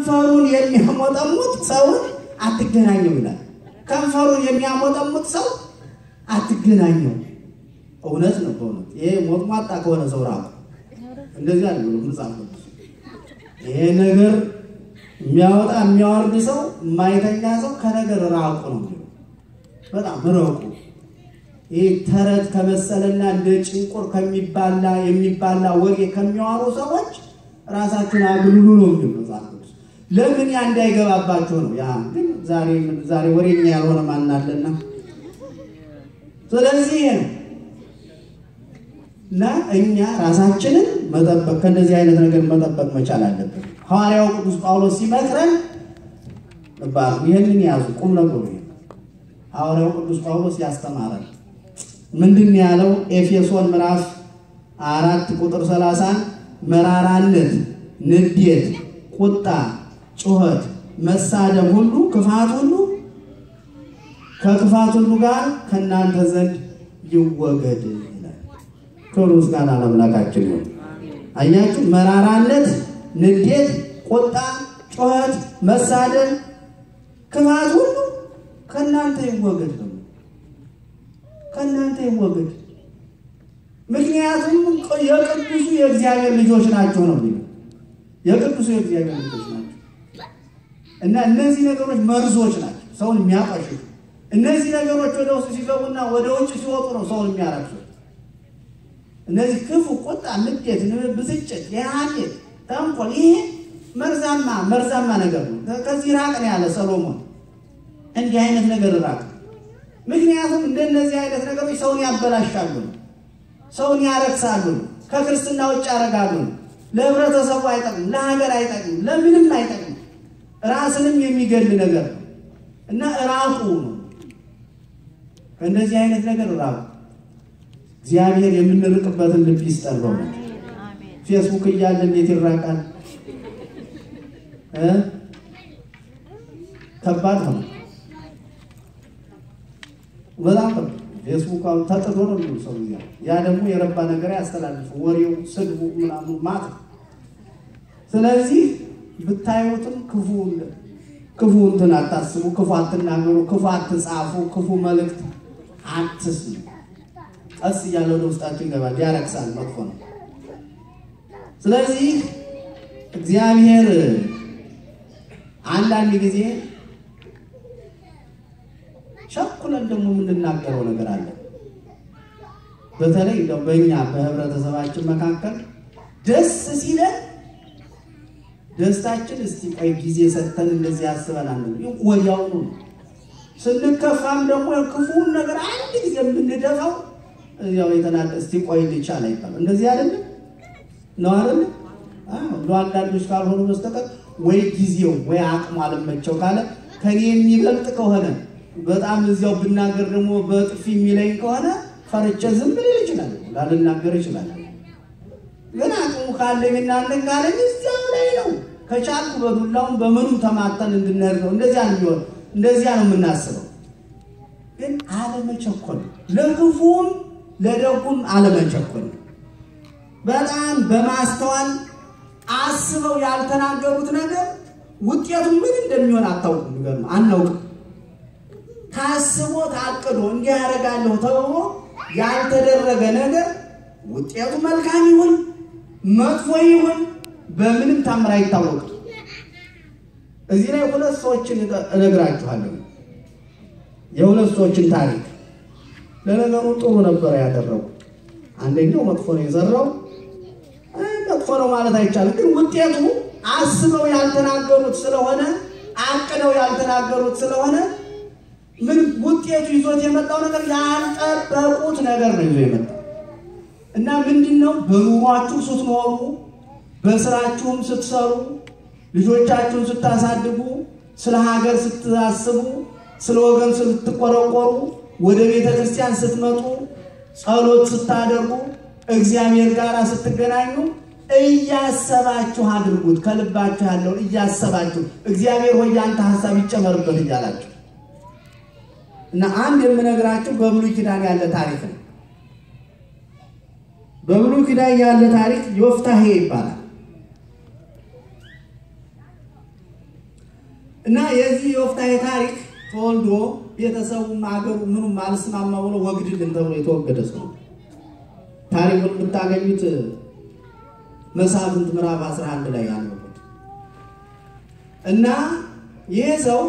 ከንፈሩን የሚያሞጠሙጥ ሰውን አትገናኘው ይላል። ከንፈሩን የሚያሞጠሙጥ ሰው አትገናኘው። እውነት ነው። በእውነት ይሄ ሞጥሟጣ ከሆነ ሰው ራቁ። እንደዚህ አለ መጽሐፍ ቅዱስ። ይሄ ነገር የሚያወጣ የሚያወርድ ሰው የማይተኛ ሰው ከነገር ራቁ ነው የሚለው። በጣም ረቁ። ይህ ተረት ከመሰለና እንደ ጭንቁር ከሚባላ የሚባላ ወሬ ከሚያወሩ ሰዎች ራሳችሁን አግልሉ ነው የሚለው መጽሐፍ ቅዱስ። ለምን ያ እንዳይገባባቸው ነው። ያ ግን ዛሬ ዛሬ ወሬኛ ያልሆነ ማናለና ስለዚህ ይሄ ነው እና እኛ ራሳችንን መጠበቅ ከእንደዚህ አይነት ነገር መጠበቅ መቻል አለብን። ሐዋርያው ቅዱስ ጳውሎስ ሲመክረን ባሉ ይህንን ያዙ፣ ቁም ነገሩ ይሄ ሐዋርያው ቅዱስ ጳውሎስ ያስተማረን ምንድን ያለው? ኤፌሶን ምዕራፍ አራት ቁጥር ሰላሳን መራራነት፣ ንዴት፣ ቁጣ፣ ጩኸት፣ መሳደብ ሁሉ ክፋት ሁሉ ከክፋት ሁሉ ጋር ከእናንተ ዘንድ ይወገድ ይላል። ክብር ምስጋና ለአምላካችን ይሁን። አያችሁ፣ መራራነት፣ ንዴት፣ ቁጣ፣ ጩኸት፣ መሳደብ፣ ክፋት ሁሉ ከእናንተ ይወገድ ነው። ከእናንተ ይወገድ። ምክንያቱም የቅዱሱ የእግዚአብሔር ልጆች ናቸው ነው የሚለው። የቅዱሱ የእግዚአብሔር ልጆች ናቸው እና እነዚህ ነገሮች መርዞች ናቸው፣ ሰውን የሚያቀሽሹ። እነዚህ ነገሮች ወደ ውስጥ ሲገቡና ወደ ውጭ ሲወጡ ነው ሰውን የሚያረክሱት። እነዚህ ክፉ፣ ቁጣ፣ ንዴት፣ ብስጭት፣ የሐሜት፣ ተንኮል ይሄ መርዛማ መርዛማ ነገር ነው። ከዚህ ራቅ ነው ያለ ሰሎሞን። እንዲህ አይነት ነገር ራቅ። ምክንያቱም እንደነዚህ አይነት ነገሮች ሰውን ያበላሻሉ፣ ሰውን ያረክሳሉ፣ ከክርስትና ውጭ ያደርጋሉ። ለህብረተሰቡ አይጠቅም፣ ለሀገር አይጠቅም፣ ለምንም አይጠቅም። ራስንም የሚገል ነገር ነው እና ራቁ ነው። ከእንደዚህ አይነት ነገር ራቁ። እግዚአብሔር የምንርቅበትን ልብ ይስጠን። ፌስቡክ እያለ እንዴት ይራቃል? ከባድ ነው። በጣም ፌስቡክ አሁን ተጥዶ ነው የሚሉ ሰው ያ ደግሞ የረባ ነገር ያስተላልፉ ወሬው፣ ስድቡ ምናምን ማት ስለዚህ ብታዩትም ክፉ ክፉ እንትን አታስቡ፣ ክፉ አትናገሩ፣ ክፉ አትጻፉ፣ ክፉ መልእክት አትስሙ። ቀስ እያለ ወደ ውስጣችሁ ይገባል፣ ያረክሳል፣ መጥፎ ነው። ስለዚህ እግዚአብሔር አንዳንድ ጊዜ ቸኩለን ደግሞ የምንናገረው ነገር አለ። በተለይ እንደው በእኛ በህብረተሰባችን መካከል ደስ ሲለን ደስታችን እስቲ ቆይ ጊዜ ሰጥተን እንደዚህ ያስበናል ወዲያውኑ ነው። ስንከፋም ደግሞ ክፉውን ነገር አንድ ጊዜ የምንደፋው ያው የተናጠ እስቲ ቆይ ልቻል አይባልም። እንደዚህ አይደለም ነው አይደለም? እንደ አንዳንዶች ካልሆኑ በስተቀር ወይ ጊዜው ወይ አቅሙ አልመቸው ካለ ከኔ የሚበልጥ ከሆነ በጣም እዚያው ብናገር ደግሞ በጥፊ የሚለኝ ከሆነ ፈርቼ ዝም ልል ይችላል፣ ላልናገር ይችላል። ግን አቅሙ ካለኝ እናንተን ካለኝ እዚያው ላይ ነው። ከቻልኩ በዱላውም በምኑም ተማተን እንድንሄድ ነው። እንደዚያ ነው የሚሆን፣ እንደዚያ ነው የምናስበው። ግን አለመቸኮል፣ ለክፉም ለደጉም አለመቸኮል፣ በጣም በማስተዋል አስበው ያልተናገሩት ነገር ውጤቱ ምን እንደሚሆን አታውቁም። ይገርም አናውቅም። ታስቦ ታቅዶ እንዲህ ያደርጋለሁ ተብሎ ያልተደረገ ነገር ውጤቱ መልካም ይሁን መጥፎ ይሁን በምንም ታምር አይታወቅም። እዚህ ላይ ሁለት ሰዎችን እነግራችኋለሁ። የሁለት ሰዎችን ታሪክ ለነገሩ ጥሩ ነበረ ያደረጉ። አንደኛው መጥፎ ነው የዘራው። መጥፎ ነው ማለት አይቻልም፣ ግን ውጤቱ አስበው ያልተናገሩት ስለሆነ አቅደው ያልተናገሩት ስለሆነ ምን ውጤቱ ይዞት የመጣው ነገር ያልጠበቁት ነገር ነው ይዞ የመጣው እና ምንድን ነው በኑሯችሁ ስትኖሩ በስራችሁም ስትሰሩ ልጆቻችሁን ስታሳድጉ ስለ ሀገር ስታስቡ ስለ ወገን ስትቆረቆሩ ወደ ቤተ ክርስቲያን ስትመጡ ጸሎት ስታደርጉ እግዚአብሔር ጋር ስትገናኙ እያሰባችሁ አድርጉት። ከልባችሁ ያለውን እያሰባችሁ እግዚአብሔር ሆይ ያንተ ሀሳብ ይጨመርበት እያላችሁ እና አንድ የምነግራችሁ በብሉይ ኪዳን ያለ ታሪክ ነው። በብሉይ ኪዳን ያለ ታሪክ ዮፍታሄ ይባላል። እና የዚህ የወፍታሔ ታሪክ ተወልዶ ቤተሰቡም አገሩ ምኑም አልስማማ ብሎ ወግድልን ተብሎ የተወገደ ሰው ታሪኩን የምታገኙት መሳፍንት ምዕራፍ 11 ላይ ያለበት እና ይህ ሰው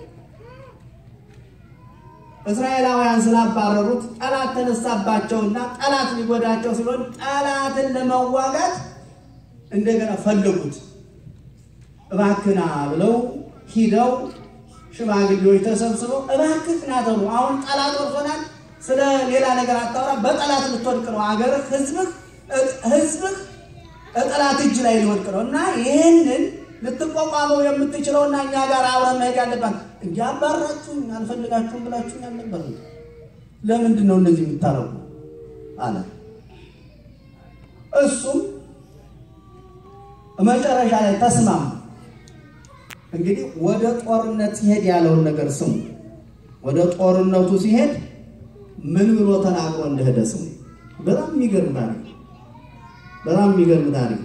እስራኤላውያን ስላባረሩት ጠላት ተነሳባቸውና ጠላት ሊጎዳቸው ሲሆን ጠላትን ለመዋጋት እንደገና ፈለጉት። እባክና ብለው ሂደው ሽማግሌዎች ተሰብስበው እባክህ ና ተብሎ አሁን ጠላት ወርሶናል፣ ስለ ሌላ ነገር አታውራ፣ በጠላት ልትወድቅ ነው አገርህ፣ ህዝብህ ህዝብህ ጠላት እጅ ላይ ሊወድቅ ነው እና ይህንን ልትቋቋመው የምትችለውና እኛ ጋር አብረን መሄድ ያለባት እንጂ አባራችሁኝ አልፈልጋችሁም ብላችሁኝ አልነበር። ለምንድን ነው እንደዚህ የምታረጉ አለ። እሱም መጨረሻ ላይ ተስማሙ። እንግዲህ ወደ ጦርነት ሲሄድ ያለውን ነገር ስሙ። ወደ ጦርነቱ ሲሄድ ምን ብሎ ተናግሮ እንደሄደ ስሙ። በጣም የሚገርም ታሪክ፣ በጣም የሚገርም ታሪክ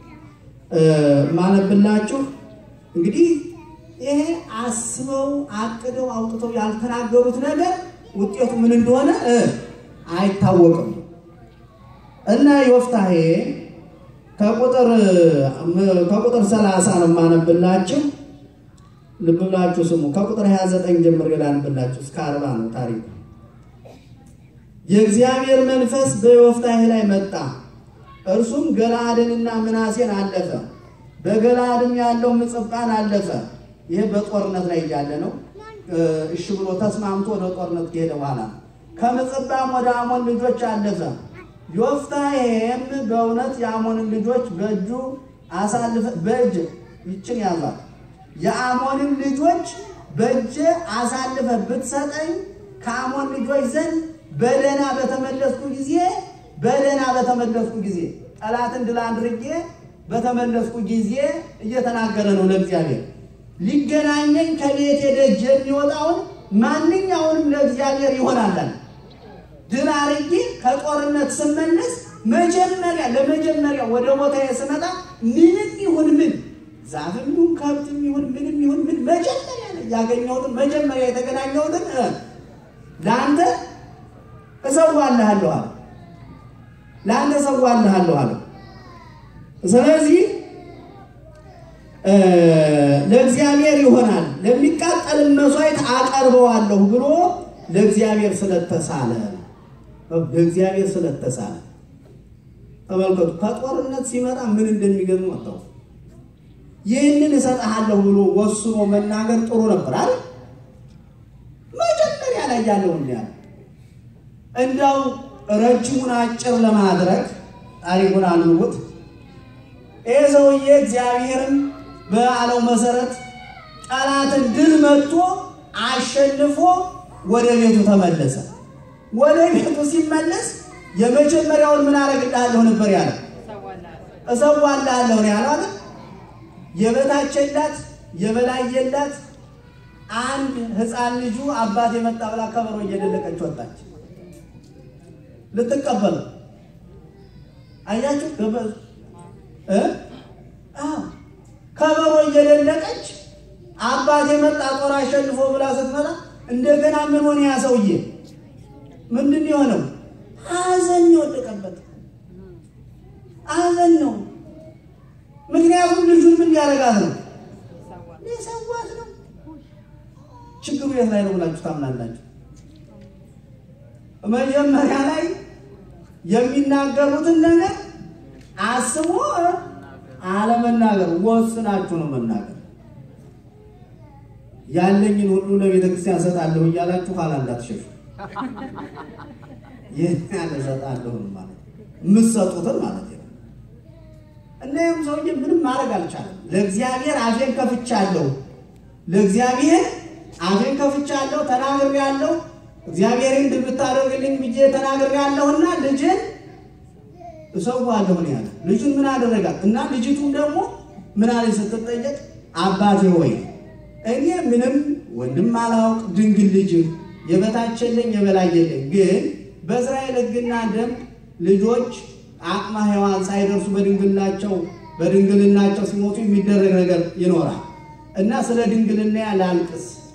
ማነብላችሁ እንግዲህ ይሄ አስበው አቅደው አውጥተው ያልተናገሩት ነገር ውጤቱ ምን እንደሆነ አይታወቅም። እና ዮፍታሔ ከቁጥር ከቁጥር 30 ነው የማነብላችሁ። ልብ ብላችሁ ስሙ። ከቁጥር 29 ጀምሬ ላንብላችሁ እስከ 40 ነው ታሪኩ። የእግዚአብሔር መንፈስ በዮፍታሔ ላይ መጣ። እርሱም ገለዓድንና ምናሴን አለፈ። በገለዓድም ያለው ምጽጳን አለፈ። ይህ በጦርነት ላይ እያለ ነው። እሺ ብሎ ተስማምቶ ወደ ጦርነት ከሄደ በኋላ ከምጽጳም ወደ አሞን ልጆች አለፈ። ዮፍታሔም በእውነት የአሞንን ልጆች በእጁ አሳልፈ በእጅ ይችን ያዟት የአሞንን ልጆች በእጅ አሳልፈ ብትሰጠኝ ከአሞን ልጆች ዘንድ በደህና በተመለስኩ ጊዜ በደህና በተመለስኩ ጊዜ ጠላትን ድል አድርጌ በተመለስኩ ጊዜ እየተናገረ ነው ለእግዚአብሔር። ሊገናኘኝ ከቤቴ ደጅ የሚወጣውን ማንኛውንም ለእግዚአብሔር ይሆናል። ድል አድርጌ ከጦርነት ስመለስ መጀመሪያ ለመጀመሪያ ወደ ቦታ ስመጣ ምንም ይሁን ምን ዛፍም ይሁን ከብትም ይሁን ምንም ይሁን ምን መጀመሪያ ያገኘሁትን መጀመሪያ የተገናኘሁትን ለአንተ እሰዋልሃለሁ አለ። ለአንተ እሰዋልሃለሁ አለ። ስለዚህ ለእግዚአብሔር ይሆናል ለሚቃጠልም መስዋዕት አቀርበዋለሁ ብሎ ለእግዚአብሔር ስለተሳለ ለእግዚአብሔር ስለተሳለ ተመልከቱ። ከጦርነት ሲመጣ ምን እንደሚገርም ወጣው። ይህንን እሰጥሃለሁ ብሎ ወስኖ መናገር ጥሩ ነበር አይደል? መጀመሪያ ላይ ያለው ያለ እንዳው ረጅሙን አጭር ለማድረግ ታሪኩን አንብቡት። ይህ ሰውዬ እግዚአብሔርም በአለው መሰረት ጠላትን ድል መጥቶ አሸንፎ ወደ ቤቱ ተመለሰ። ወደ ቤቱ ሲመለስ የመጀመሪያውን ምን አደርግልሃለሁ ነበር ያለ? እሰዋልሃለሁ ነው ያለው አይደል? የበታች የላት የበላይ የላት። አንድ ሕፃን ልጁ አባት የመጣ ብላ ከበሮ እየደለቀች ወጣች ልትቀበል አያችሁ ከበሮ እየደለቀች አባት የመጣ ጦር አሸንፎ ብላ ስትመጣ እንደገና ምን ሆነ? ያ ሰውዬ ምንድን የሆነው? ሐዘን የወደቀበት ሐዘን ነው። ምክንያቱም ልጁን ምን ያደርጋት ነው? ሊሰዋት ነው። ችግሩ የት ላይ ነው ብላችሁ ታምናላችሁ? መጀመሪያ ላይ የሚናገሩትን ነገር አስቦ አለመናገር ወስናችሁ ነው መናገር። ያለኝን ሁሉ ለቤተ ክርስቲያን እሰጣለሁ እያላችሁ ኋላ እንዳትሸሹ። ይህን ያለ እሰጣለሁ ማለት የምትሰጡትን ማለት ነው። እና ይህም ሰውዬ ምንም ማድረግ አልቻለም። ለእግዚአብሔር አፌን ከፍቻለሁ፣ ለእግዚአብሔር አፌን ከፍቻለሁ፣ ተናግሬያለሁ፣ እግዚአብሔርን ድል ብታደርግልኝ ብዬ ተናግሬያለሁና ልጅን እሰዋለሁ ነው ያለ። ልጁን ምን አደረጋት? እና ልጅቱም ደግሞ ምን አለች ስትጠየቅ አባቴ ሆይ እኔ ምንም ወንድም አላውቅ ድንግል ልጅ የበታች የለኝ የበላይ የለኝ፣ ግን በእስራኤል ሕግና ደንብ ልጆች አቅመ ሔዋን ሳይደርሱ በድንግልናቸው በድንግልናቸው ሲሞቱ የሚደረግ ነገር ይኖራል። እና ስለ ድንግልና ላልቅስ፣